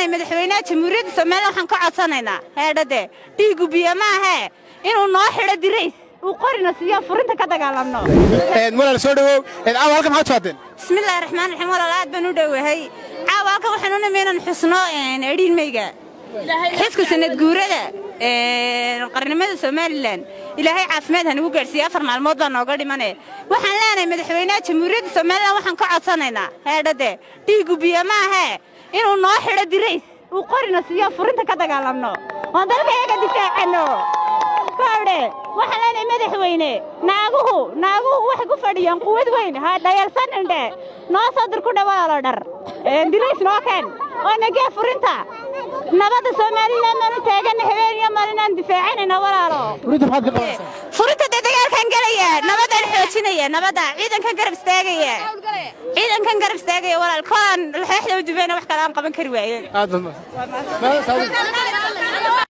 leenahay madaxweynaha jamhuuriyadda somalilan waxaan ka codsanaynaa heedhade dhiigu biyo maahee inuu noo xidho dirays uu qorina siiyo furinta ka dagaalamno walaal soo dhawow caawa halkan maxaad socdeen bismillahi raxmaan raxiim walaal aad baan u dhowahay caawa halkan waxaan u nimi inaan xusno edhiilmayga xisku sanad guurada qarnimada somalilan ilaahay caafimaad hanagu gaadhsiiye afar maalmood baa nooga dhimane waxaan leenahay madaxweynaha jamhuuriyadda somalilan waxaan ka codsanaynaa heedhade dhiigu biyo maahee inuu noo xidho dirays uu qorina siiyo furinta ka dagaalamno oon dalka iyaga difaacanno kawdhe waxaan leenahay madaxweyne naaguhu naaguhu waxay ku fadhiyaan quwad weyn ha dhayalsanindhe noo soo dir ku dhawaalo dhar dirays noo keen oo nagee furinta nabadda somalilan baanu taaganna habeen iyo maalinaan difaacanayna walaalo furinta maxaad ka qabanaysaa furinta dee dagaalkan gelaya nabadaan xoojinaya nabadda ciidankan garab istaagaya ciidankan garab istaagaya walaal kolaan laxooxda u dubayna wax kale aan qaban kari waayen aad baad mahadsan